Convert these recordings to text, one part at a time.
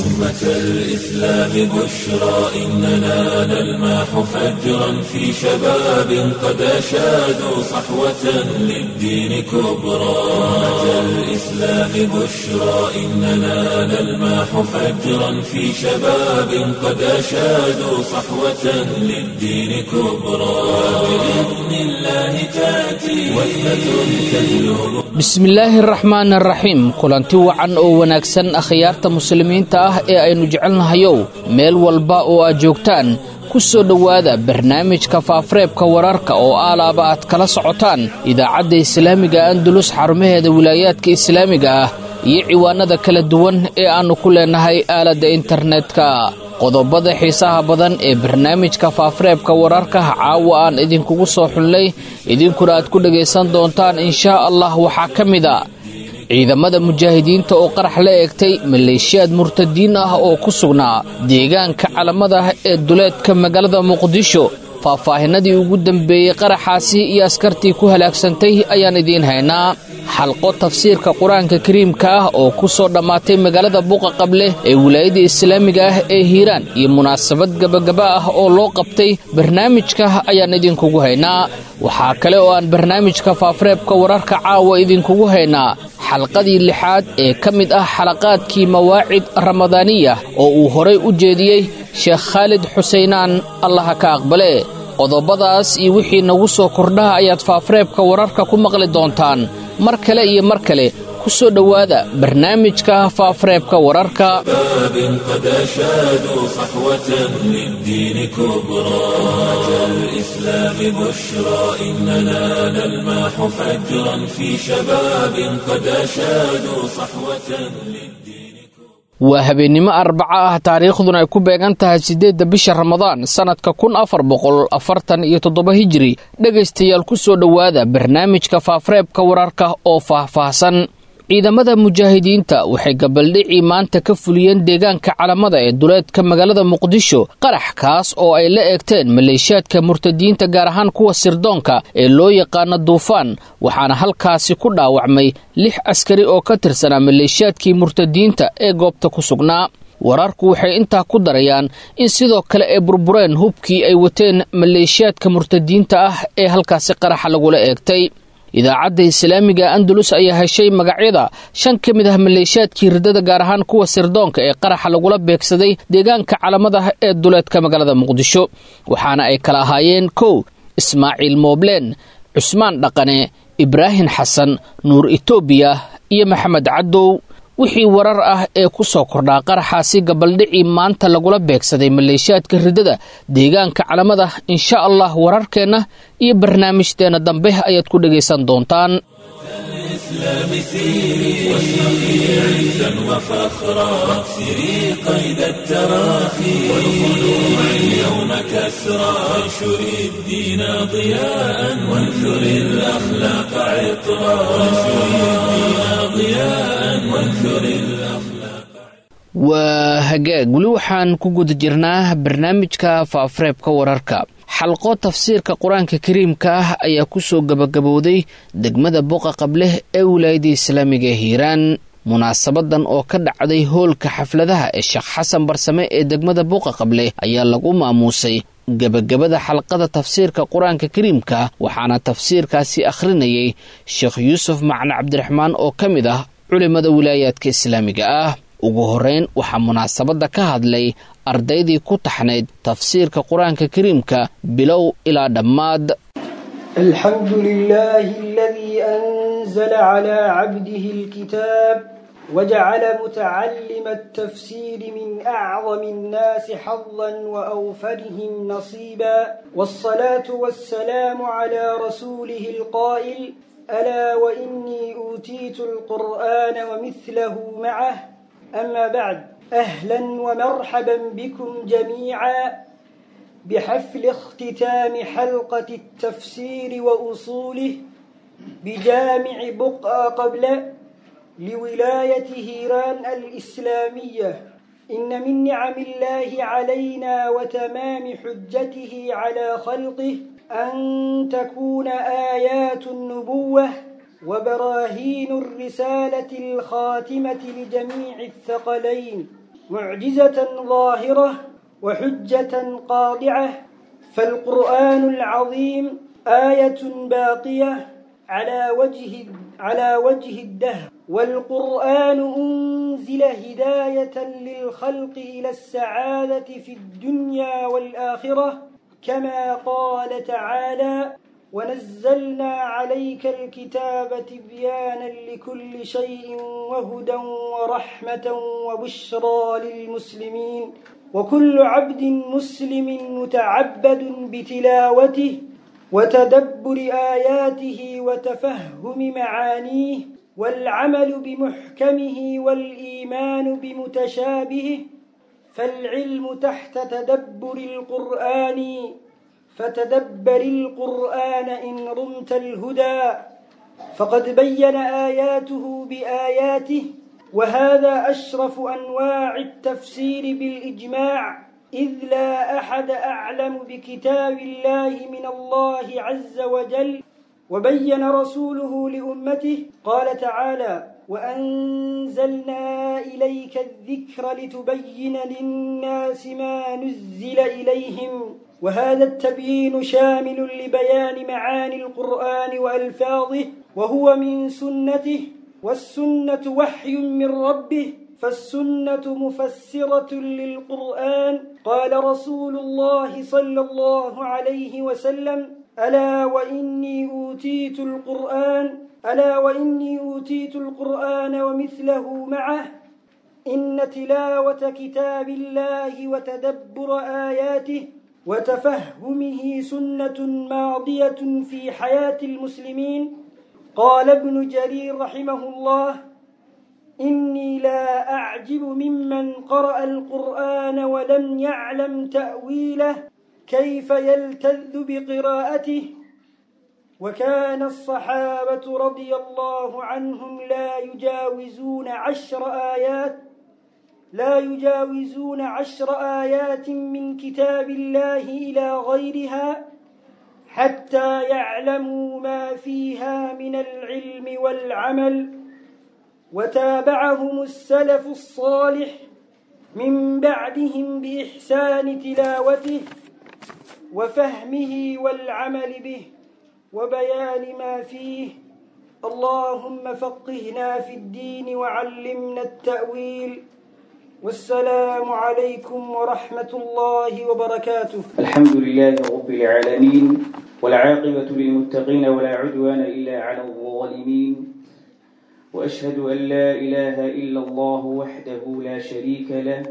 أمة الإسلام بشرى إننا نلمح فجرا في شباب قد أشادوا صحوة للدين كبرى أمة الإسلام بشرى إننا نلمح فجرا في شباب قد أشادوا صحوة للدين كبرى بإذن الله تأتي وحدة تهلب bismillaahi araxmaan araxiim kulanti wacan oo wanaagsan akhyaarta muslimiinta ah ee aynu jecelnahayow meel walba oo aad joogtaan ku soo dhowaada barnaamijka faafareebka wararka oo aalaaba aad kala socotaan idaacadda islaamiga andalus xarumaheeda wilaayaadka islaamiga ah iyo ciwaanada kala duwan ee aannu ku leennahay aaladda internetka qodobada xiisaha badan ee barnaamijka faafareebka wararka caawa aan idinkugu soo xulnay idinkuna aad ku dhegaysan doontaan inshaa allah waxaa ka mid a ciidamada mujaahidiinta oo qarax la eegtay maleeshiyaad murtadiin ah oo ku sugnaa deegaanka calamada ee duleedka magaalada muqdisho faahfaahinadii ugu dambeeyey qaraxaasi iyo askartii ku halaagsantay ayaan idiin haynaa xalqo tafsiirka qur-aanka kariimka ah oo ku soo dhammaatay magaalada buuqa qable ee wilaayada islaamiga ah ee hiiraan iyo munaasabad gebagaba ah oo loo qabtay barnaamijka ayaan idinkugu haynaa waxaa kale oo aan barnaamijka faafareebka wararka caawa idinkugu haynaa xalqadii lixaad ee ka mid ah xalaqaadkii mawaacid ramadaaniya oo uu horay u jeediyey sheekh khaalid xuseynaan allaha ka aqbale qodobadaas iyo wixii nagu soo kordhaha ayaad faafareebka wararka ku maqli doontaan mar kale iyo mar kale ku soo dhowaada barnaamijka faafareebka wararka شباب قد أشادوا صحوة للدين كبرى أمة الإسلام بشرى إننا نلمح فجرا في شباب قد أشادوا صحوة للدين waa habeennimo arbaca ah taariikhduna ay ku beegan tahay siddeedda bisha ramadaan sannadka kun afar boqol afartan iyo toddoba hijiri dhegaystayaal ku soo dhowaada barnaamijka faafareebka wararka oo faahfaahsan ciidamada mujaahidiinta waxay gabaldhicii maanta ka fuliyeen deegaanka calamada ee duleedka magaalada muqdisho qarax kaas oo ay la eegteen maleeshiyaadka murtadiinta gaar ahaan kuwa sirdoonka ee loo yaqaano duufaan waxaana halkaasi ku dhaawacmay lix askari oo ka tirsanaa maleeshiyaadkii murtadiinta ee goobta ku sugnaa wararku waxay intaa ku darayaan in sidoo kale ay burbureen hubkii ay wateen maleeshiyaadka murtadiinta ah ee halkaasi qaraxa lagula eegtay idaacadda islaamiga andalus ayaa heshay magacyada shan ka mid ah maleeshiyaadkii riddada gaar ahaan kuwa sirdoonka ee qaraxa lagula beegsaday deegaanka calamadaha ee duleedka magaalada muqdisho waxaana ay kala ahaayeen kow ismaaciil moobleen cusmaan dhaqane ibraahim xasan nuur etoobiya iyo maxamed caddow wixii warar ah ee ku soo kordhaa qaraxaasi gabaldhicii maanta lagula beegsaday maleeshiyaadka riddada deegaanka calamada insha allah wararkeenna iyo barnaamijteenna dambe ayaad ku dhegaysan doontaan الإسلام سيري واشرقي عزا وفخرا واكسري قيد التراخي والخلوع اليوم كسرا وانشري الدين ضياء وانثري الأخلاق عطرا وانشري الدين ضياء وانثري الأخلاق waa hagaag weli waxaan ku guda jirnaa barnaamijka faafareebka wararka xalqo tafsiirka qur-aanka kariimka ah ayaa ku soo gabagabowday degmada buqa qableh ee wilaayada islaamiga ee hiiraan munaasabadan oo ka dhacday hoolka xafladaha ee sheekh xasan barsame ee degmada buuqa qableh ayaa lagu maamuusay gebagabada xalqada tafsiirka qur-aanka kariimka waxaana tafsiirkaasi akhrinayay sheekh yuusuf macne cabdiraxmaan oo ka mid ah culimmada wilaayaadka islaamiga ah ugu horrayn waxaa munaasabadda ka hadlay ardaydii ku taxnayd tafsiirka qur-aanka kariimka bilow ilaa dhammaad الحمد لله الذي أنزل على عبده الكتاب وجعل متعلم التفسير من أعظم الناس حظا وأوفرهم نصيبا والصلاة والسلام على رسوله القائل ألا وإني أوتيت القرآن ومثله معه أما بعد أهلا ومرحبا بكم جميعا بحفل اختتام حلقة التفسير وأصوله بجامع بقعة قبل لولاية هيران الإسلامية إن من نعم الله علينا وتمام حجته على خلقه أن تكون آيات النبوة وبراهين الرسالة الخاتمة لجميع الثقلين معجزة ظاهرة وحجة قاطعة فالقرآن العظيم آية باقية على وجه على وجه الدهر والقرآن أنزل هداية للخلق إلى السعادة في الدنيا والآخرة كما قال تعالى ونزلنا عليك الكتاب تبيانا لكل شيء وهدى ورحمة وبشرى للمسلمين وكل عبد مسلم متعبد بتلاوته وتدبر آياته وتفهم معانيه والعمل بمحكمه والإيمان بمتشابهه فالعلم تحت تدبر القرآن فتدبر القرآن إن رمت الهدى فقد بين آياته بآياته وهذا أشرف أنواع التفسير بالإجماع إذ لا أحد أعلم بكتاب الله من الله عز وجل وبين رسوله لأمته قال تعالى وأنزلنا إليك الذكر لتبين للناس ما نزل إليهم وهذا التبيين شامل لبيان معاني القرآن وألفاظه وهو من سنته والسنة وحي من ربه فالسنة مفسرة للقرآن قال رسول الله صلى الله عليه وسلم ألا وإني أوتيت القرآن ألا وإني أوتيت القرآن ومثله معه إن تلاوة كتاب الله وتدبر آياته وتفهمه سنة ماضية في حياة المسلمين قال ابن جرير رحمه الله إني لا أعجب ممن قرأ القرآن ولم يعلم تأويله كيف يلتذ بقراءته وكان الصحابة رضي الله عنهم لا يجاوزون عشر آيات لا يجاوزون عشر آيات من كتاب الله إلى غيرها حتى يعلموا ما فيها من العلم والعمل وتابعهم السلف الصالح من بعدهم بإحسان تلاوته وفهمه والعمل به وبيان ما فيه اللهم فقهنا في الدين وعلمنا التأويل والسلام عليكم ورحمة الله وبركاته الحمد لله رب العالمين والعاقبة للمتقين ولا عدوان إلا على الظالمين وأشهد أن لا إله إلا الله وحده لا شريك له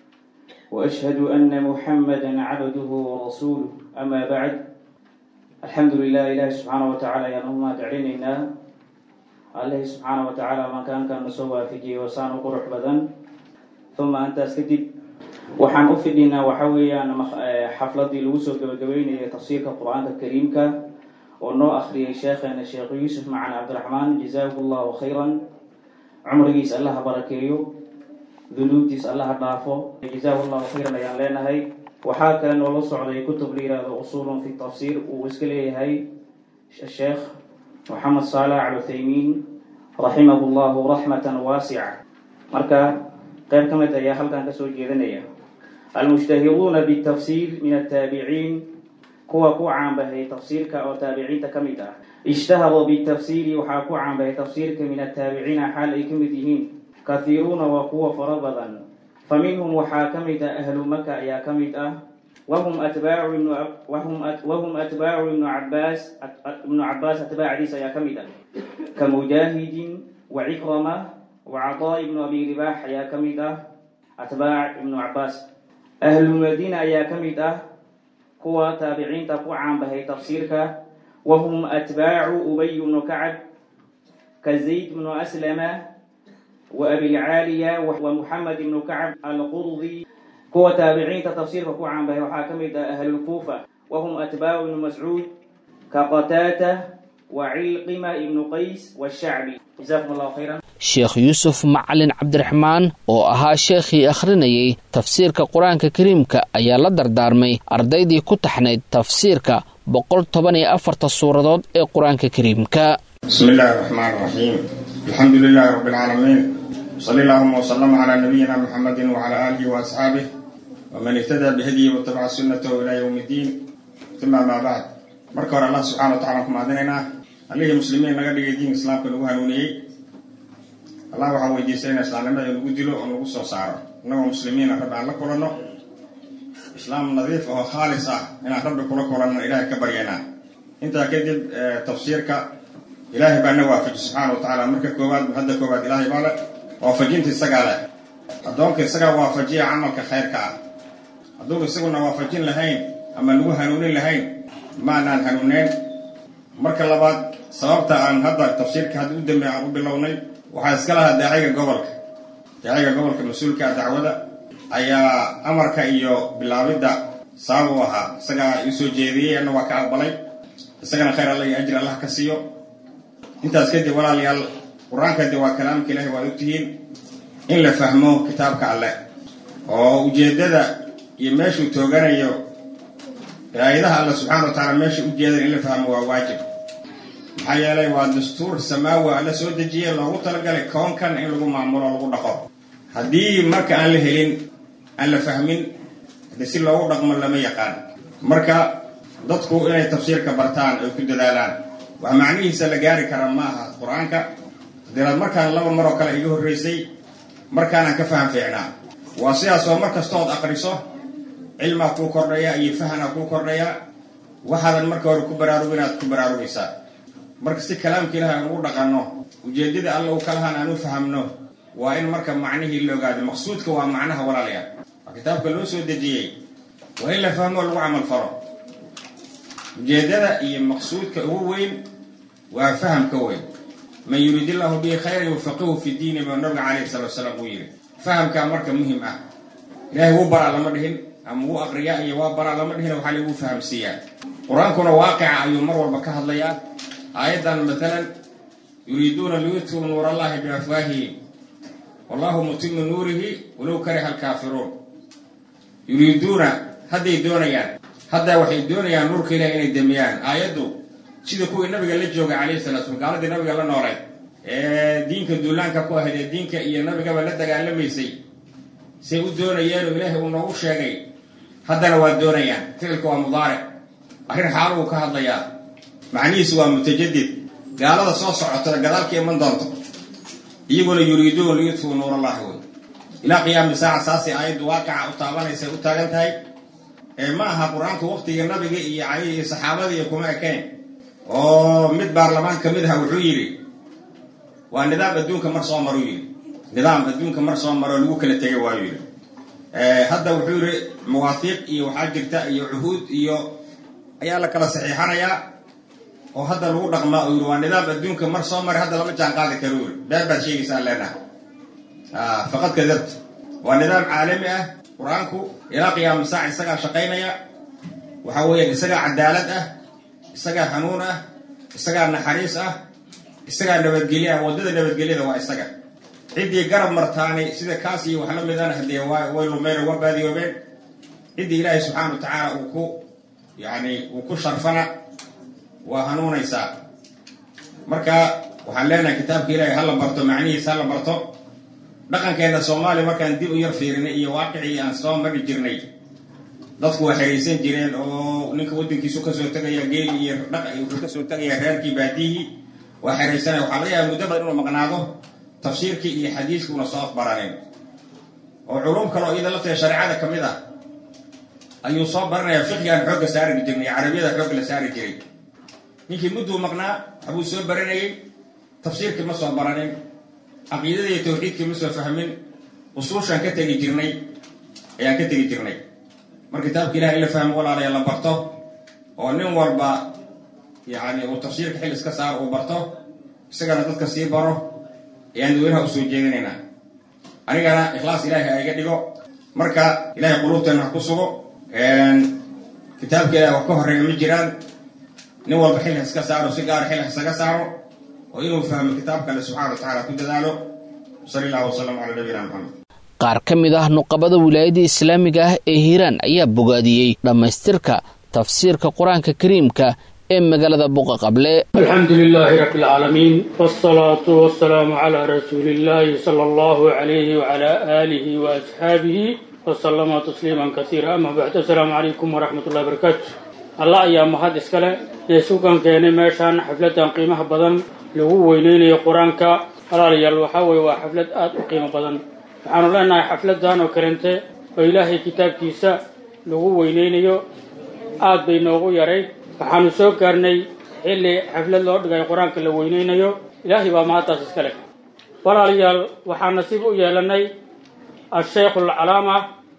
وأشهد أن محمدا عبده ورسوله أما بعد الحمد لله إله سبحانه وتعالى يا نما تعليننا الله سبحانه وتعالى ما كان كان نسوى في جي وسان قرح بدن ثم أنت اسكتب waxaan u fidhinaa waxa weeyaan xafladii lagu soo gabagabeynayay tafsiirka qur-aanka kariimka oo noo akhriyay sheekheena sheekh yuusuf macan cabdiraxmaan jazaahu llahu khayran cumrigiis allaha barakeeyo dunuubtiis allaha dhaafo jazaahu llahu khayran ayaan leenahay waxaa kale noola socday kutub la yihahdo usulun fi tafsiir uu iska leeyahay sheekh moxamed saalax al uthaymiin raximahu llahu raxmatan waasica marka qayb ka mid ayaa halkan kasoo jeedanaya almushtahiruuna bitafsiir min ataabiciin kuwa ku caanbahay tafsiirka oo taabiciinta ka mid ah ishtaharuu bitafsiiri waxaa ku caanbahay tafsiirka min ataabiciina xaal ay ka mid yihiin kahiiruuna waa kuwa fara badan fa minhum waxaa ka mid ah ahlu maka ayaa ka mid ah wahum atbaacu ibnu wahum atbaacu ibnu cabaas ibnu cabaas atbaacdiis ayaa ka mid ah ka mujaahidin wa cikrama وعطاء بن أبي رباح أيا كميدة أتباع ابن عباس أهل المدينة أيا كميدة قوة تابعين تقوى عن بهي تفسيرك وهم أتباع أبي بن كعب كزيد بن أسلم وأبي العالية ومحمد بن كعب القرظي قوة تابعين تفسيرك قوى عن بهي وحاكميدة أهل الكوفة وهم أتباع ابن مسعود كقتاتة وعلقمة ابن قيس والشعبي جزاكم الله خيرا sheekh yuusuf macalin cabdiraxmaan oo ahaa sheekhii akhrinayay tafsiirka qur-aanka kariimka ayaa la dardaarmay ardaydii ku taxnayd tafsiirka boqol toban iyo afarta suuradood ee qur-aanka kariimka bismi illaahi raxmaan raxiim alxamdu lilaahi rabbi alcaalamiin وصلى اللهم وسلم على نبينا محمد وعلى آله وأصحابه ومن اهتدى بهديه واتبع سنته إلى يوم الدين ثم ما بعد marka hore allah subxana wa tacala ku mahadinaynaa allihii muslimiin naga dhigay diinka islaamka nagu hanuuniyey allah waxaan weydiisanaa islaamnimada nagu dilo oo nagu soo saaro innagoo muslimiina rabbi aan la kulanno islaam nadiif oo khaalis ah inaan rabbi kula kulanno ilaahay ka baryanaa intaa kadib tafsiirka ilaahay baa na waafaji subxaana wa tacaala marka koowaad hadda koowaad ilaahay baa le waafajinta isagaa leh addoonka isagaa waafajiya camalka khayrka ah hadduuba isaguna waafajin lahayn ama nagu hanuunin lahayn maanaan hanuuneyn marka labaad sababta aan hadda tafsiirka hadda u dambe aan u bilownay waxaa iska lahaa daaciga gobolka daaciga gobolka mas-uulka dacwada ayaa amarka iyo bilaabidda sabab u ahaa isagaa ii soo jeediyey anna waa ka aqbalay isagana khayr alla iyo ajri allah ka siiyo intaas kadib walaalayaal qur-aanka de waa kalaamka ilahi waad ogtihiin in la fahmo kitaabka alleh oo ujeeddada iyo meeshuu tooganayo aayadaha alla subxana wa tacaala meesha ujeedan in la fahmo waa waajib maxaa yeelay waa dastuur samaawi alla soo dejiye loogu talagalay koonkan in lagu maamulo lagu dhaqo haddii marka aan la helin aan la fahmin hade si loogu dhaqmo lama yaqaan marka dadku inay tafsiirka bartaan ay ku dadaalaan wax macnihiisa la gaari kara ma aha qur-aanka diraad markaan laba maroo kale iga horreysay markaanaan ka faham fiicnaa waa sidaas oo mar kastood aqriso cilmaa kuu kordhaya iyo fahanaa kuu kordhaya waxaadan marka hore ku baraarug inaad ku baraarugaysaa marka si kalaamka ilahi aan ugu dhaqanno ujeeddada alla uu kalahaan aan u fahamno waa in marka macnihii la ogaado maqsuudka waa macnaha walaalayaa waa kitaabka loo soo dejiyey waa in la fahmo lagu camal falo ujeeddada iyo maqsuudka ugu weyn waa fahamka weyn man yuriid illaahu bihi khayran yufaqihu fi diini buu nabiga calayhi salatu wasalaam uu yidhi fahamkaa marka muhim ah ilaahay wuu baraa lama dhihin ama wuu aqriyaa iyo waa baraa lama dhihin waxaa lagu fahamsiiyaa qur-aankuna waaqica ayuu mar walba ka hadlayaa aayaddan maalan yuriiduuna liyudfiu nuur allahi biafwaahihim wallahu mutimu nuurihi walow kariha alkaafiruun yuriiduuna hadday doonayaan haddaa waxay doonayaan nuurka ilahi inay demiyaan aayaddu sida kuwii nabiga la joogay calayhi salatu slam gaaladii nabiga la noolay ee diinka duulaanka ku ahayd ee diinka iyo nabigaba la dagaalamaysay say u doonayeenoo ilaahay uu noogu sheegay haddana waa doonayaan ficilka waa mudaaric arrin xaaluu ka hadlayaa macnihiisu waa mutajadid gaalada soo socota gadaalka iman doonto iyaguna yuriiduun liyudfuu nuur allahi wey ilaa qiyaami saaca saasay aayaddu waaqica u taabanaysa u taagan tahay ee ma aha qur-aanku waqtiga nabiga iyo cali iyo saxaabada iyo kuma ekayn oo mid baarlamaan ka mid aha wuxuu yidhi waa nidaam adduunka mar soo maruu yidhi nidaam adduunka mar soo maroo lagu kala tegay waayuu yidhi hadda wuxuu yidhi mawaafiiq iyo waxaa jirta iyo cuhuud iyo ayaa la kala saxiixanayaa oo hadda lagu dhaqmaa uu yidhi waa nidaam adduunka mar soo maray hadda lama jaan qaadi karo yidhi beer baad sheegaysaan leenaha faqad kadabta waa nidaam caalami ah qur-aanku ilaa qiyaama saac isagaa shaqaynaya waxa weeyaan isagaa cadaalad ah isagaa hanuun ah isagaa naxariis ah isagaa nabadgelye ah waddada nabadgelyada waa isaga ciddii garab martaani sida kaas iyo wax la midana haddee way lumeen waa baadiyoobeen ciddii ilaahay subxaana wa tacaala uu ku yacni uu ku sharfana waa hanuunaysaa marka waxaan leenahay kitaabka ilaahay hala barto macnihiisa hala barto dhaqankeenna soomaaliya markaan dib u yar fiirinay iyo waaqicii aan soo mari jirnay dadku waa xeraysan jireen oo ninka waddankiisu kasoo tegaya geeli iyo dhaq wuxuu kasoo tegaya reerkii baadiyihii waa xeraysanaya waxaa laga yaaba muddo badan inuu maqnaado tafsiirkii iyo xadiiskii una soo afbaranin oo culum kale oo iyada lafteeda shareecada ka mid ah ayuu soo baranaya fiqigaan xoogga saari jirnay carabiyada xoogga la saari jiray ninkii mudduu maqnaa waxbuu soo baranayey tafsiirkii ma soo baranin caqiidada iyo tawxiidkii ma soo fahmin usuushaan ka tegi jirnay ayaan ka tegi jirnay mar kitaabka ilaha in la fahmo walaalaya la barto oo nin walba yacni uu tafsiirka xil iska saaro uu barto isagana dadka sii baro ayaan dadweynaha usoo jeedinaynaa anigana ikhlaas ilaahay ha iga dhigo marka ilahay quluubteena ha ku sugo kitaabka ilahi wax ka horreeya ma jiraan nin walba xil ha iska saaro si gaara xil ha isaga saaro oo inuu fahmo kitaabka alle subxana wa tacaala ku dadaalo sal allahu wasalam calaa nabiyina maxamed qaar ka mid ah nuqabada wilaayadda islaamiga ah ee hiiraan ayaa bogaadiyey dhammaystirka tafsiirka qur-aanka kariimka ee magaalada buqa qable alxamdu lilaahi rabbi alcaalamiin wsalaatu wasalaamu calaa rasuuli illaahi sala allahu calayhi wacalaa aalihi wa asxaabihi wasalama tasliiman kasiira ama bacd assalaamu calaykum waraxmat ullahi barakaatu allah ayaa mahad iskale ee sugan keenay meeshaan xafladan qiimaha badan lagu weyneynayo qur-aanka walaalayaal waxaa weeye waa xaflad aada u qiimo badan waxaanu leenahay xafladan oo kalente oo ilaahay kitaabkiisa lagu weyneynayo aada bay noogu yarayd waxaanu soo gaarnay xilli xaflad loo dhigay qur-aanka la weyneynayo ilaahay baa mahaddaas iska leh walaalayaal waxaa nasiib u yeelanay asheikh alcalaama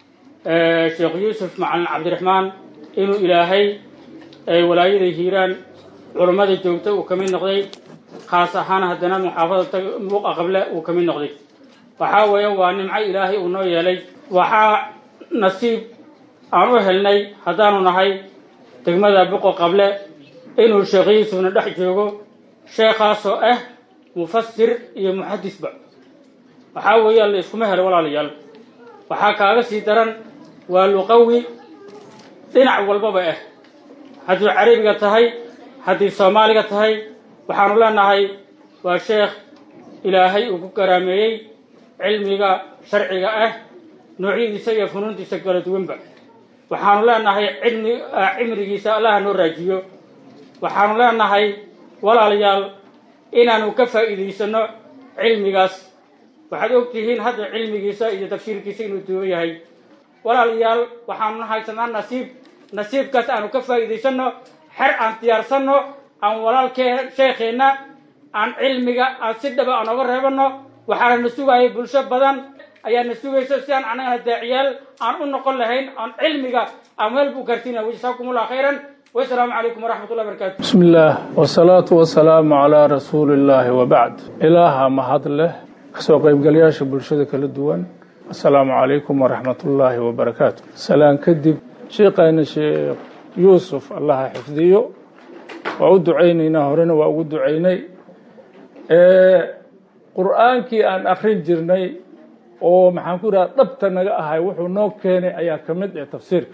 sheekh yuusuf macalin cabdiraxmaan inuu ilaahay walaayada hiiraan culummada joogta uu ka mid noqday khaas ahaan haddana muxaafadata buuqa qable uu ka mid noqday waxaa weeye waa nimco ilaahay uu noo yeelay waxaa nasiib aan u helnay haddaanu nahay degmada buqo qable inuu sheekh yuusufna dhex joogo sheekhaasoo ah mufasir iyo muxadisba waxaa weeyaan la iskuma helo walaalayaal waxaa kaaga sii daran waa luqawi dhinac walbaba ah haddii carabiga tahay haddii soomaaliga tahay waxaanu leenahay waa sheekh ilaahay uu ku garaameeyey cilmiga sharciga ah noocyadiisa iyo funuuntiisa kala duwanba waxaanu leenahay cilmi cimrigiisa allaha noo raajiyo waxaanu leenahay walaalayaal inaanu ka faa'iidaysano cilmigaas waxaad og tihiin hadda cilmigiisa iyo tafsiirkiisa inuu duuban yahay walaalayaal waxaanu haysanaa nasiib nasiibkaas aanu ka faa'iidaysano xer aan diyaarsanno aan walaalkee sheekheenna aan cilmiga aan si dhaba aan oga reebano waxaana na sugayay bulsho badan ayaa na sugaysa si aan annagana daaciyaal aan u noqon lahayn aan cilmiga aan meel buu gaarsiinaya wajazaakum allah khayran wasalaamu calaykum waraxmat ullahi barakatu bismi illaah wasalaatu wasalaamu calaa rasuuli illaahi wabacd ilaaha mahad leh kasoo qaybgalayaasha bulshada kala duwan assalaamu calaykum waraxmat ullaahi wabarakaatu salaan kadib sheekayna sheekh yuusuf allaha xifdiyo waa u ducaynaynaa horena waa ugu ducaynay qur-aankii aan akrin jirnay oo maxaan ku idhaha dhabta naga ahay wuxuu noo keenay ayaa ka mid ah tafsiirka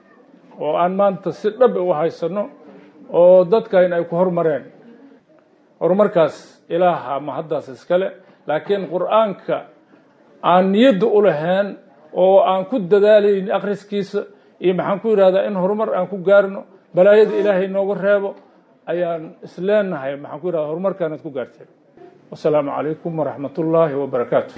oo aan maanta si dhab u haysano oo dadkayna ay ku hormareen horumarkaas ilaaha mahaddaas iskale laakiin qur-aanka aan niyadda u lahayn oo aan ku dadaalayn akhriskiisa iyo maxaan ku yidhahdaa in horumar aan ku gaarno balaayada ilaahay nooga reebo ayaan isleenahay maxaan ku yidhahda horumarkaanaad ku gaarteen wasalaamu calaykum waraxmat ullaahi wabarakaatu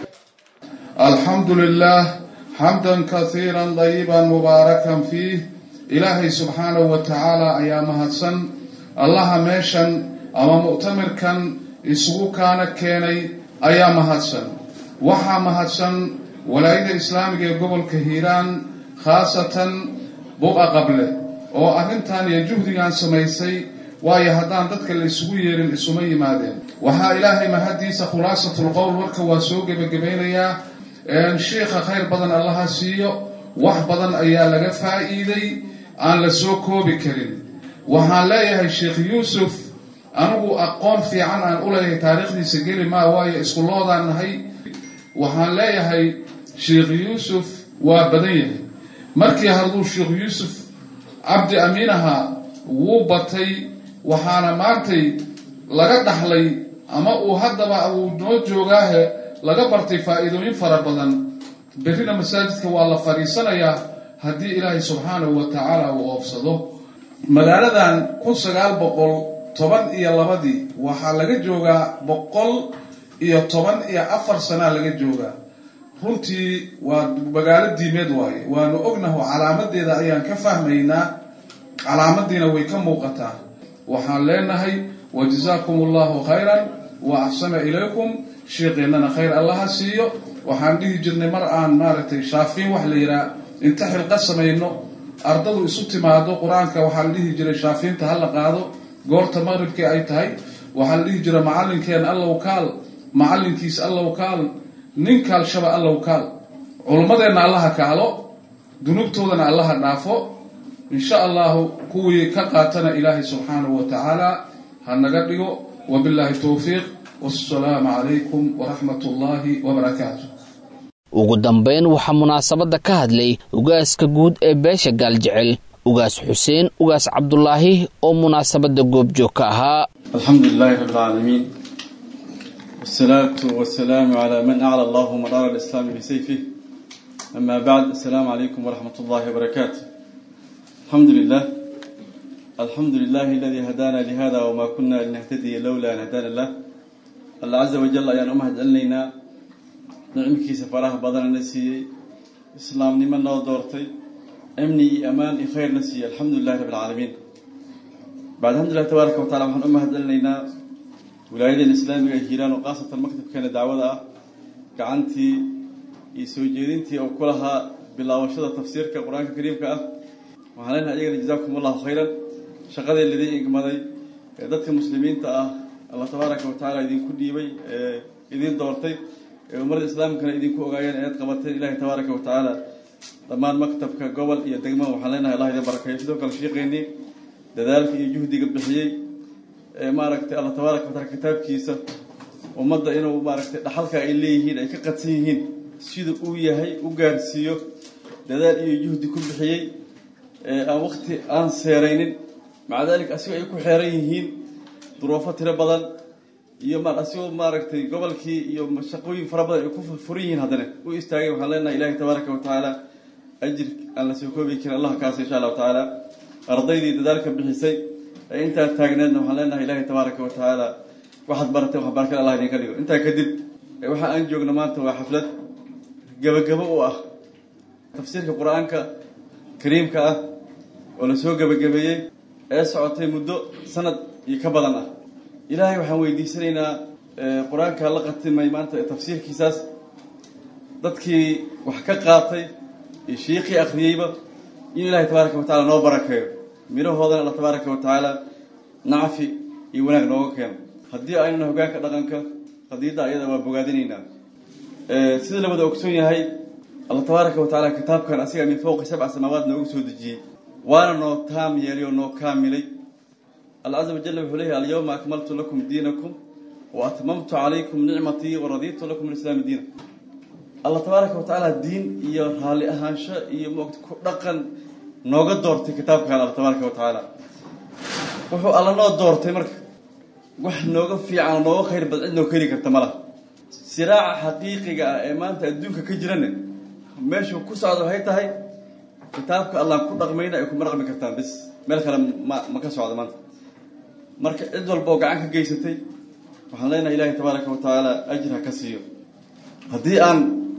alxamdu lilah xamdan kasiira dayiba mubaarakan fiih ilaahay subxaanahu wa tacaala ayaa mahadsan allaha meeshan ama mu'tamirkan isugu kaana keenay ayaa mahadsan waxaa mahadsan walaayada islaamiga ee gobolka hiiraan khaasatan buqa qable oo arrintan iyo juhdigan samaysay waayo haddaan dadka la isugu yeerin isuma yimaadeen waxaa ilaahay mahaddiisa khulaasatul qowl warka waa soo gebagabaynayaa sheikha khayr badan allaha siiyo wax badan ayaa laga faa'iiday aan la soo koobi karin waxaan leeyahay sheekh yuusuf anigu aqoon fiican aan u leeyahay taariikhdiisa geli maa waayo iskuloodaan nahay waxaan leeyahay sheekh yuusuf waa badan yahay markii hadduu sheekh yuusuf cabdi amiinaha wuu batay waxaana maantay laga dhaxlay ama uu haddaba uu noo joogaahe laga bartay faa'iidooyin fara badan berrina masaajidka waa la fadhiisanayaa haddii ilaahay subxaanahu wa tacaala uu oofsado magaaladan kun sagaal boqol toban iyo labadii waxaa laga joogaa boqol iyo toban iyo afar sanaa laga joogaa runtii waa magaalo diimeed waaye waanu ognaho calaamadeeda ayaan ka fahmaynaa calaamadiina way ka muuqataa waxaan leenahay wajazaakum allahu khayran wa axsana ilaykum sheekeennana khayr allaha siiyo waxaan dhihi jirnay mar aan maaragtay shaafiin wax la yidhaha inta xilqa samayno ardadu isu timaado qur-aanka waxaa la dhihi jiray shaafiinta ha la qaado goorta maqribkii ay tahay waxaa la dhihi jira macallinkeen allow kaal macallinkiis allow kaal nin kaalshaba allow kaal culummadeenna allaha kaalo dunuubtoodana allaha dhaafo insha allahu kuwii ka qaatana ilaahay subxaanahu wa tacaala ha naga dhigo wabilaahi towfiiq wassalaamu calaykum waraxmat ullaahi wabarakaatu ugu dambayn waxaa munaasabadda ka hadlay ugaaska guud ee beesha gaaljecel ugaas xuseen ugaas cabdulaahi oo munaasabadda goobjoog ka ahaa alxamdu lilaahi rabi alcaalamiin wsalaatu wasalaamu calaa man acla allahu madaara alislaami bisayfih ama bacd assalaamu calaykum waraxmat ullahi wabarakaatu alxamdu lilah alxamdu lilahi aladii hadaana lihada wma kuna linahtadiya lowla an hadaana lah alla caza wajal ayaan u mahad celinaynaa nicmkiisa faraha badanana siiyey islaamnimo noo doortay amni iyo ammaan iyo khayrna siiyey alxamdu lilahi rabi alcaalamiin bacd alxamdulilah tabaaraka watacala waxaan u mahad celinaynaa wilaayadan islaamiga ee hiiraan oo khaasatan maktabkeena dacwada ah gacantii iyo soo jeedintii oo ku lahaa bilaabashada tafsiirka qur-aanka kariimka ah waxaan leenahay iyagana jazaakum allahu khayran shaqadii lidin igmaday ee dadka muslimiinta ah allah tabaaraka watacaala idinku dhiibay ee idin doortay ee ummadda islaamkana idinku ogaayeen eed qabateen ilahi tabaaraka watacaala dhammaan maktabka gobol iyo degmo waxaan leenahay allah idin barakeeyo sidoo kale shiiqeynii dadaalka iyo juhdiga bixiyey ee maaragtay allah tabaaraka wataala kitaabkiisa ummadda inuu maaragtay dhaxalka ay leeyihiin ay ka qadsan yihiin sida uu yahay u gaarsiiyo dadaal iyo juhdi ku bixiyey ee aan wakti aan seeraynin maca daalika asigoo ay ku xeeran yihiin duruufo tiro badan iyo ma asigoo maaragtay gobolkii iyo shaqooyin fara badan ay ku furan yihiin haddana u istaagay waxaan leenahay ilahi tabaaraka watacaala ajir aan la soo koobi karin allah kaasa insha allahu tacaala ardaydii dadaalka bixisay ee intaa taagneedna waxaan leenahay ilahi tabaaraka watacaala waxaad barateen wax barakada allah idinka dhigo intaa kadib waxa aan joogno maanta waa xaflad gebagabo u ah tafsiirka qur-aanka kariimka ah oo lasoo gebagabeeyey ee socotay muddo sanad iyo ka badan ah ilaahay waxaan weydiisanaynaa qur-aanka la qatimay maanta tafsiirkiisaas dadkii wax ka qaatay iyo shiikhii akhriyeyba in ilahay tabaaraka watacala noo barakeeyo midhahoodana alla tabaaraka watacaala nacfi iyo wanaag nooga keeno haddii aynuna hogaanka dhaqanka qadiidda ayada waa bogaadinaynaa sida la wada ogsoon yahay alla tabaaraka watacaala kitaabkan asiga min fowqi sabca samaawaad noogu soo dejiyey waana noo taam yeelay oo noo kaamilay alla caza wajalla wuxuu leeyahy alyawma akmaltu lakum diinakum wa atmamtu calaykum nicmatii waraditu lakum alislaami diina alla tabaaraka watacaala diin iyo raalli ahaansho iyo moogta ku dhaqan nooga doortay kitaabkan alla tabaaraka watacaala wuxuu alla noo doortay marka wax nooga fiican oo nooga khayr badan cid noo keli karta ma laha siraaca xaqiiqiga ah ee maanta adduunka ka jirana meeshuu ku socda waxay tahay kitaabka allaan ku dhaqmayna ay kuma dhaqmi kartaan bis meel kale ma ma ka socdo maanta marka cid walba oo gacan ka geysatay waxaan leenahay ilaahay tabaaraka watacaala ajir ha ka siiyo haddii aan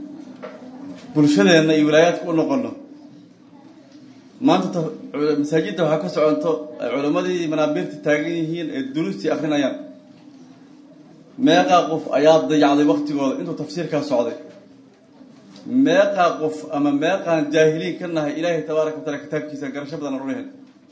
bulshadeenna iyo wilaayaadka u noqono maanta masaajidda waxaa ka soconto ay culimmadii manaabiirta taagan yihiin ee duruustii akrinayaan meeqaa qof ayaa dayacday waktigooda intuu tafsiirkaa socday meeqaa qof ama meeqaan jaahiliin ka nahay ilaahay tabaaraka wataala kitaabkiisa garasho badan rulehen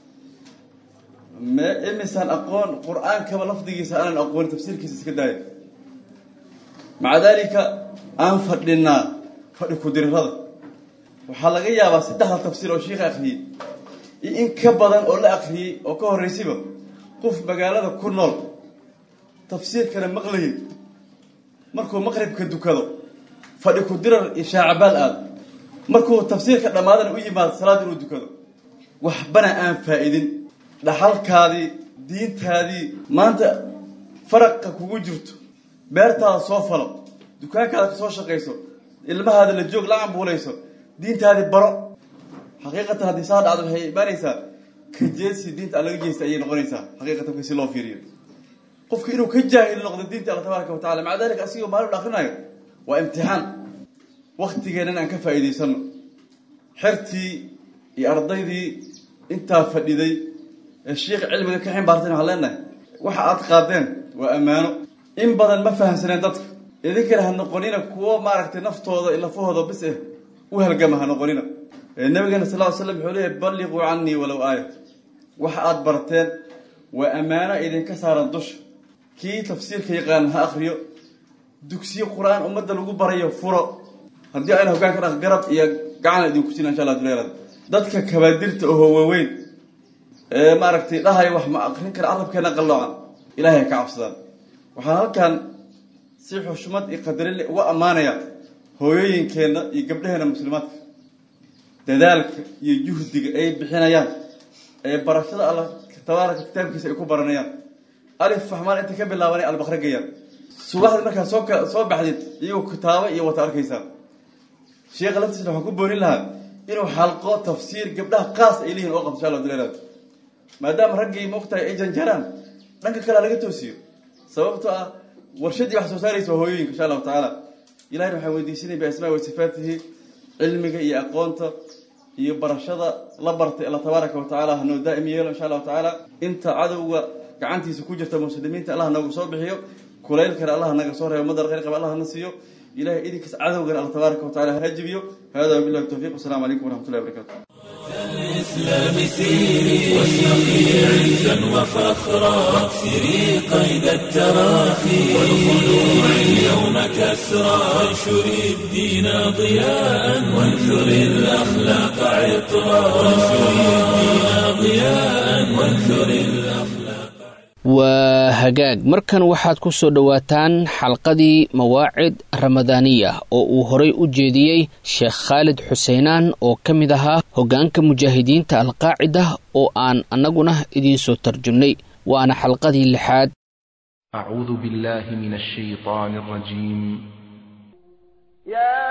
me imisaan aqoon qur-aankaba lafdigiisa aanan aqoonin tafsiirkiisa iska daaya maca daalika aan fadhinaa fadhi ku-dirirada waxaa laga yaabaa saddexda tafsiir oo shiikha akhriyey iyo in ka badan oo la akhriyey oo ka horreysayba qof magaalada ku nool tafsiirkana maqlayay markuu maqribka dukado fadhi ku-dirar iyo shaacabaal aado markuu tafsiirka dhammaadana u yimaado salaad inuu dukado waxbana aan faa-idin dhaxalkaadii diintaadii maanta faraqa kugu jirto beertaada soo falo dukaankaada ka soo shaqayso ilmahaada la joog la cambuulayso diintaadii baro xaqiiqatan haddii saa dhacdo waxay imaanaysaa ka jeesi diinta aan laga jeesta ayay noqonaysaa xaqiiqatan si loo fiiriyo qofka inuu ka jaahil noqdo diinta alla tabaaraka watacala maca dalika asigoo maalin akrinayo waa imtixaan waktigeennan aan ka faa'iidaysano xertii iyo ardaydii intaa fadhiday ee shiikh cilmiga ka ximbaarteen waxaan leenahay waxa aad qaadeen waa ammaano in badan ma fahamsaneen dadka idinkana ha noqonina kuwo maaragtay naftooda lafahooda bis eh u halgama ha noqonina nabigeena sal ly slam wuxuu leeyahy balliquu canii walow aaya waxa aad barteen waa ammaano idinka saaran dusha kii tafsiirka yaqaan ha akriyo dugsiyo qur-aan ummadda lagu barayo furo haddii ayna hogaanka dhaq garab iyo gacan idinku siina insha allah duleerada dadka kabaadirta oo waaweyn ee maaragtay dhahay wax ma akrin kara carabkeena qalloocan ilaahay ka cabsadaan waxaan halkan si xushmad iyo qadarinle uga ammaanaya hooyooyinkeenna iyo gabdhaheena muslimaadka dadaalka iyo juhdiga ay bixinayaan ee barashada alla tabaaraka kitaabkiisa ay ku baranayaan alif fahmaan inta ka bilaabanay albaqra gayaan subaxdii markaad soo soo baxdid iyagoo kitaabo iyo wata arkaysaa sheekha laftiisna waxaan ku boonin lahaa inuu xalqo tafsiir gabdhaha qaas ay leeyihin oo qabto insha allah duleelaad maadaama raggii maogtahay ay janjaraan dhanka kalea laga toosiyo sababtoo ah warshadii wax soo saaraysa waa hooyooyinka insha allahu tacaala ilahina waxaan weydiisanay biasmaa wa sifaatihi cilmiga iyo aqoonta iyo barashada la bartay alla tabaaraka wa tacala hanoo daa'im yeelo insha allahu tacaala inta cadowga gacantiisa ku jirta muslimiinta allah nooga soo bixiyo kulaylkana allah naga soo reebo madar khayr qaba allah na siiyo ilahay idinkiis cadowgana alla tabaaraka wa tacala ha jibiyo hada wabillahi tawfiq wasalaamu calaykum waraxmatullahi wabarakatu الإسلام سيري واشرقي عزا وفخرا واكسري قيد التراخي والخلوع اليوم كسرا وانشري الدين ضياء وانثري الأخلاق عطرا وانشري الدين ضياء وانثري الأخلاق waa hagaag markan waxaad ku soo dhowaataan xalqadii mawaacid ramadaaniya oo uu horay u jeediyey sheekh khaalid xuseenaan oo ka mid ahaa hoggaanka mujaahidiinta alqaacida oo aan annaguna idiinsoo tarjumnay waana xalqadii lixaad أعوذ بالله من الشيطان الرجيم يا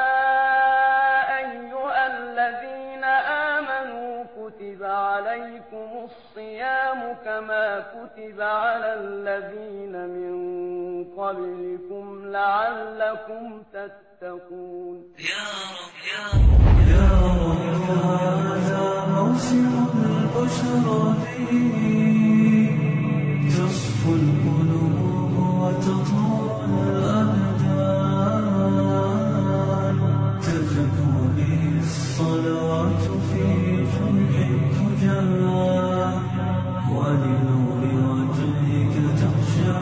أيها الذين آمنوا كتب عليكم الصيام كما كتب على الذين من قبلكم لعلكم تتقون يا رب يا رب يا رب هذا موسم البشرى تصفو القلوب وتطهر الأبدان تزكو به الصلوات في جمع الفجار ولنور وجهك تخشع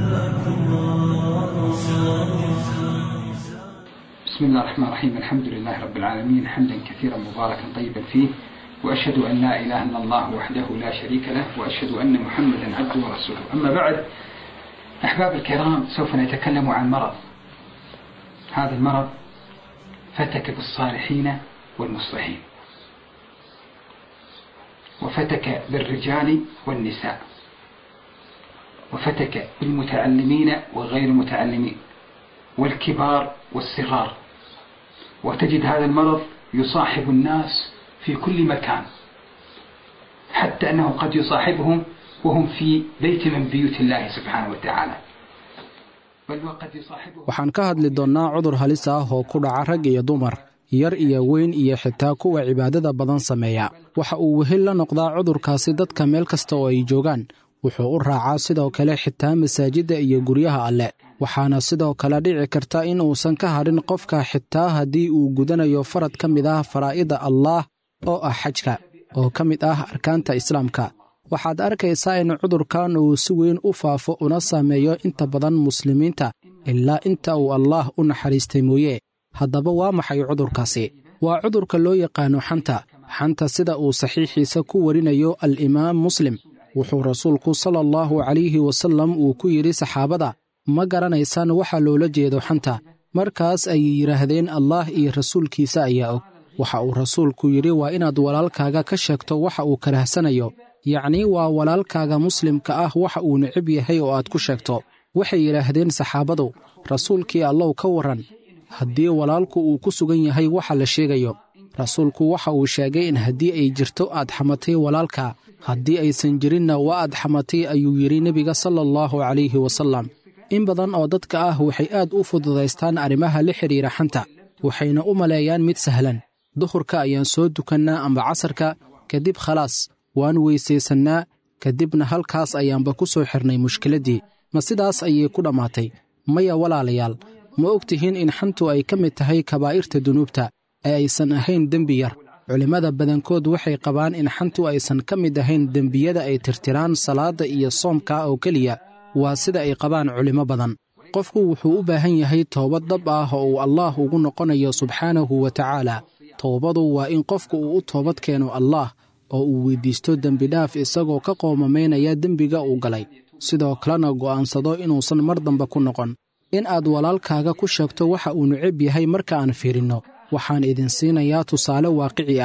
الأكرام بسم الله الرحمن الرحيم الحمد لله رب العالمين حمدا كثيرا مباركا طيبا فيه وأشهد أن لا إله إلا الله وحده لا شريك له وأشهد أن محمدا عبده ورسوله أما بعد أحباب الكرام سوف نتكلم عن مرض هذا المرض فتك بالصالحين والمصلحين وفتك بالرجال والنساء وفتك بالمتعلمين وغير المتعلمين والكبار والصغار وتجد هذا المرض يصاحب الناس في كل مكان حتى أنه قد يصاحبهم وهم في بيت من بيوت الله سبحانه وتعالى بل وقد يصاحبهم waxaan ka hadli doonnaa cudur halis ah oo ku dhaca rag iyo dumar yar iyo weyn iyo xitaa kuwa cibaadada badan sameeya waxa uu wehel la noqdaa cudurkaasi dadka meel kasta oo ay joogaan wuxuu u raacaa sidoo kale xitaa masaajidda iyo guryaha alle waxaana sidoo kale dhici karta in uusan ka hadhin qofka xitaa haddii uu gudanayo farad ka mid ah faraa'ida allaah oo ah xajka oo ka mid ah arkaanta islaamka waxaad arkaysaa in cudurkan uu si weyn u faafo una saameeyo inta badan muslimiinta ilaa inta uu allaah u naxariistay mooye haddaba waa maxay cudurkaasi waa cudurka loo yaqaano xanta xanta sida uu saxiixiisa ku warinayo al-imaam muslim wuxuu rasuulku sala allahu calayhi wasallam uu ku yidhi saxaabada ma garanaysaan waxa loola jeedo xanta markaas ayay yidhaahdeen allaah iyo rasuulkiisa ayaa og waxa uu rasuulku yidhi waa inaad walaalkaaga ka sheegto waxa uu karahsanayo yacnii waa walaalkaaga muslimka ah waxa uu necab yahay oo aad ku sheegto waxay yidhaahdeen saxaabadu rasuulkii allow ka warran haddii walaalku uu ku sugan yahay waxa la sheegayo rasuulku waxa uu sheegay in haddii ay jirto aad xamatay walaalka haddii aysan jirinna waa aad xamatay ayuu yidhi nebiga sala allahu calayhi wasallam in badan oo dadka ah waxay aad u fududaystaan arrimaha la xidhiira xanta waxayna u maleeyaan mid sahlan duhurka ayaan soo dukannaa amba casarka kadib khalaas waan weysaysannaa kadibna halkaas ayaanba ku soo xirnay mushkiladdii ma sidaas ayay ku dhammaatay maya walaalayaal ma og tihiin in xantu ay ka mid tahay kabaa'irta dunuubta ee aysan ahayn dembi yar culimmada badankood waxay qabaan in xantu aysan ka mid ahayn dembiyada ay tirtiraan salaadda iyo soomka oo keliya waa sida ay qabaan culimmo badan qofku wuxuu u baahan yahay toobad dhab ah oo uu allaah ugu noqonayo subxaanahu wa tacaala toobadu waa in qofku uu u toobad keeno allaah oo uu weyddiisto dembidhaaf isagoo ka qoomamaynaya dembiga uu galay sidoo kalena go'aansado inuusan mar dambe ku noqon in aad walaalkaaga ku sheegto waxa uu necab yahay marka aan fiirinno waxaan idin siinayaa tusaale waaqici ah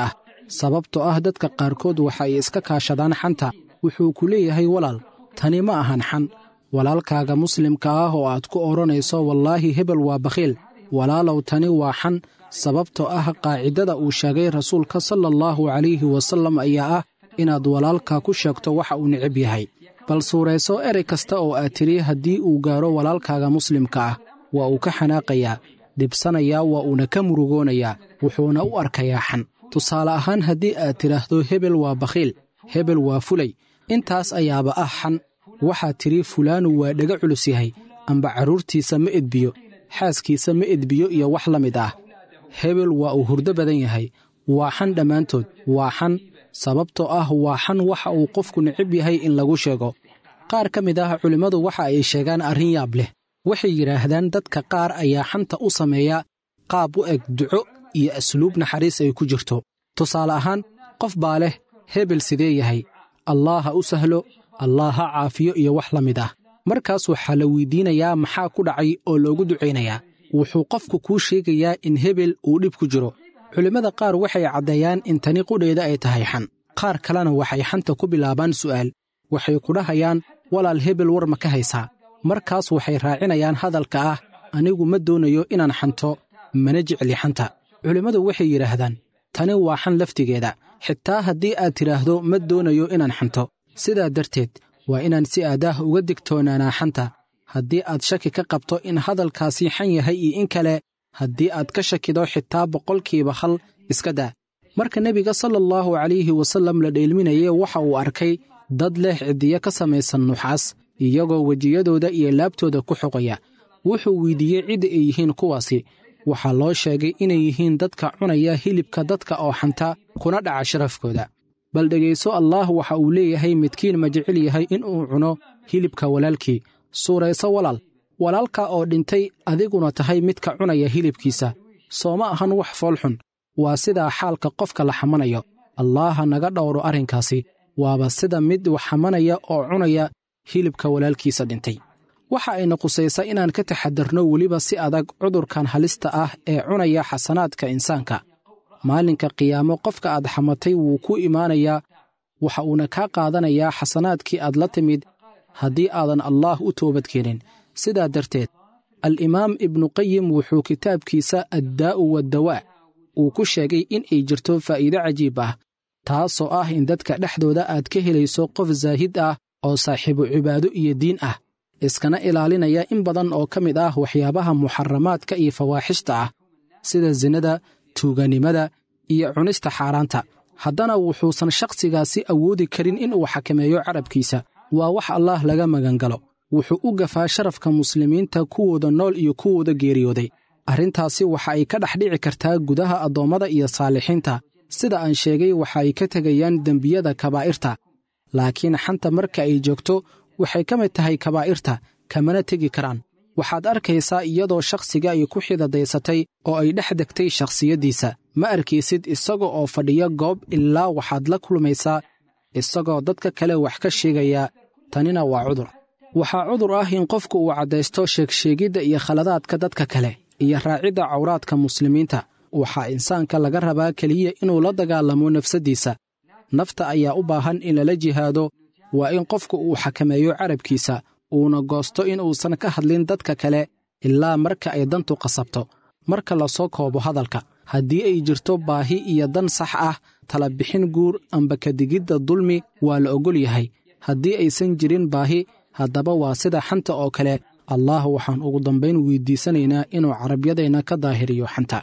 sababtoo ah dadka qaarkood waxa ay iska kaashadaan xanta wuxuu ku leeyahay walaal tani ma ahan xan walaalkaaga muslimka ah oo aad ku odhanayso wallaahi hebel waa bakhiil walaalow tani waa xan sababtoo ah qaacidada uu sheegay rasuulka sala allahu calayhi wasallam ayaa ah inaad walaalka ku sheegto waxa uu necab yahay bal suurayso erey kasta oo aad tidhi haddii uu gaaro walaalkaaga muslimka ah waa uu ka xanaaqayaa dhibsanayaa waa uuna ka murugoonayaa wuxuuna u arkayaa xan tusaale ahaan haddii aad tidhaahdo hebel waa bakhiil hebel waa fulay intaas ayaaba ah xan waxaad tidhi fulaanu waa dhega culus yahay amba carruurtiisa ma edbiyo xaaskiisa ma edbiyo iyo wax la mid ah hebel waa uu hurdo badan yahay waa xan dhammaantood waa xan sababtoo ah waa xan waxa uu qofku necib yahay in lagu sheego qaar ka mid ah culimmadu waxa ay sheegaan arrin yaab leh waxay yidhaahdaan dadka qaar ayaa xanta u sameeya qaab u eg duco iyo asluub naxariis ay ku jirto tusaale ahaan qof baa leh hebel sidee yahay allah ha u sahlo allah ha caafiyo iyo wax la mid ah markaas waxaa la weydiinayaa maxaa ku dhacay oo loogu ducaynayaa wuxuu qofku kuu sheegayaa in hebel uu dhib ku jiro culimmada qaar waxay caddeeyaan in tani qudheeda ay tahay xan qaar kalena waxay xanta ku bilaabaan su'aal waxay ku dhahayaan walaal hebel war ma ka haysaa markaas waxay raacinayaan hadalka ah anigu ma doonayo inaan xanto mana jecli xanta culimmadu waxay yidhaahdaan tani waa xan laftigeeda xitaa haddii aad tidhaahdo ma doonayo inaan xanto sidaa darteed waa inaan si aadaah uga digtoonaanaa xanta haddii aad shaki ka qabto in hadalkaasi xan yahay iyo in kale haddii aad ka shakido xitaa boqolkiiba hal iska daa marka nebiga sala allahu calayhi wasallam la dheelminayay waxa uu arkay dad leh ciddiyo ka samaysan nuxaas iyagoo wejiyadooda iyo laabtooda ku xoqaya wuxuu weydiiyey cidda ay yihiin kuwaasi waxaa loo sheegay inay yihiin dadka cunaya hilibka dadka oo xanta kuna dhaca sharafkooda bal dhegayso allaah waxa uu leeyahay midkiin ma jecel yahay inuu cuno hilibka walaalkii suurayso walaal walaalka oo dhintay adiguna tahay midka cunaya hilibkiisa soo ma ahan wax foolxun waa sidaa xaalka qofka la xamanayo allaaha naga dhowro arrinkaasi waaba sida mid wax xamanaya oo cunaya hilibka walaalkiisa dhintay waxa ayna qusaysaa inaan ka taxadarno weliba si adag cudurkan halista ah ee cunaya xasanaadka insaanka maalinka qiyaamo qofka aad xamatay wuu ku imaanayaa waxa uuna kaa qaadanayaa xasanaadkii aad la timid haddii aadan allaah u toobadkeenin sidaa darteed al-imaam ibnuqayim wuxuu kitaabkiisa addaa'u waddawaa uu ku sheegay in ay jirto faa'iido cajiib ah taasoo ah in dadka dhexdooda aad ka helayso qof saahid ah oo saaxiibu cibaado iyo diin ah iskana ilaalinaya in badan oo ka mid ah waxyaabaha muxaramaadka iyo fawaaxishta ah sida sinada tuuganimada iyo cunista xaaraanta haddana wuxuusan shakhsigaasi awoodi karin inuu xakameeyo carabkiisa waa wax allaah laga magangalo wuxuu u gafaa sharafka muslimiinta kuwooda nool iyo kuwooda geeriyooday arrintaasi waxa ay ka dhex dhici kartaa gudaha addoommada iyo saalixiinta sida aan sheegay waxa ay ka tegayaan dembiyada kabaa'irta laakiin xanta marka ay joogto waxay ka mid tahay kabaa'irta kamana tegi karaan waxaad arkaysaa iyadoo shakhsiga ay ku xidadaysatay oo ay dhex degtay shakhsiyaddiisa ma arkaysid isaga oo fadhiya goob ilaa waxaad la kulmaysaa isagoo dadka kale wax ka sheegaya tanina waa cudur waxaa cudur ah in qofku uu caddaysto sheegsheegidda iyo khaladaadka dadka kale iyo raacidda cawraadka muslimiinta waxaa insaanka laga rabaa keliya inuu la dagaalamo nafsaddiisa nafta ayaa u baahan in lala jihaado waa in qofku uu xakameeyo carabkiisa uuna goosto in uusan ka hadlin dadka kale ilaa marka ay dantu qasabto marka la soo koobo hadalka haddii ay jirto baahi iyo dan sax ah tala bixin guur amba kadigidda dulmi waa la oggol yahay haddii aysan jirin baahi haddaba waa sida xanta oo kale allaah waxaan ugu dambayn weydiisanaynaa inuu carabyadeenna ka daahiriyo xanta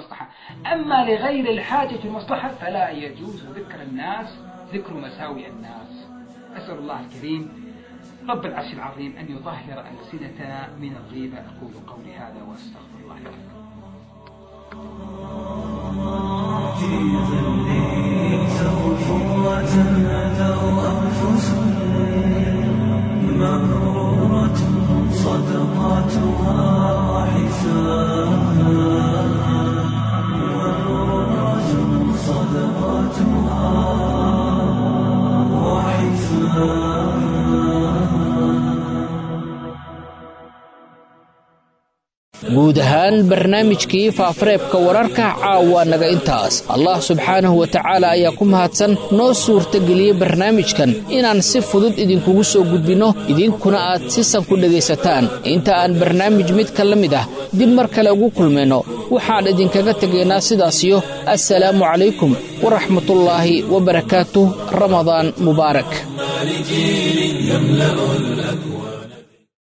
أما لغير الحاجة المصلحة فلا يجوز ذكر الناس ذكر مساوئ الناس أسأل الله الكريم رب العرش العظيم أن يطهر ألسنتنا من الغيبة أقول قولي هذا وأستغفر الله لكم في ظل توفوة أتوا أنفس مغرورة صدقاتها حساب مغرورة صدقاتها وحساب guud ahaan ahaan barnaamijkii faafareebka wararka caawa naga intaas allah subxaanahu wa tacaala ayaa ku mahadsan noo suurtageliyey barnaamijkan inaan si fudud idinkugu soo gudbinno idinkuna aad si san ku dhegaysataan inta aan barnaamij midka la mid ah dib mar kale ugu kulmayno waxaan idinkaga tegaynaa sidaasiyo assalaamu calaykum waraxmatullaahi wabarakaatuh ramadaan mubaarak لجيل يملأ الأكوان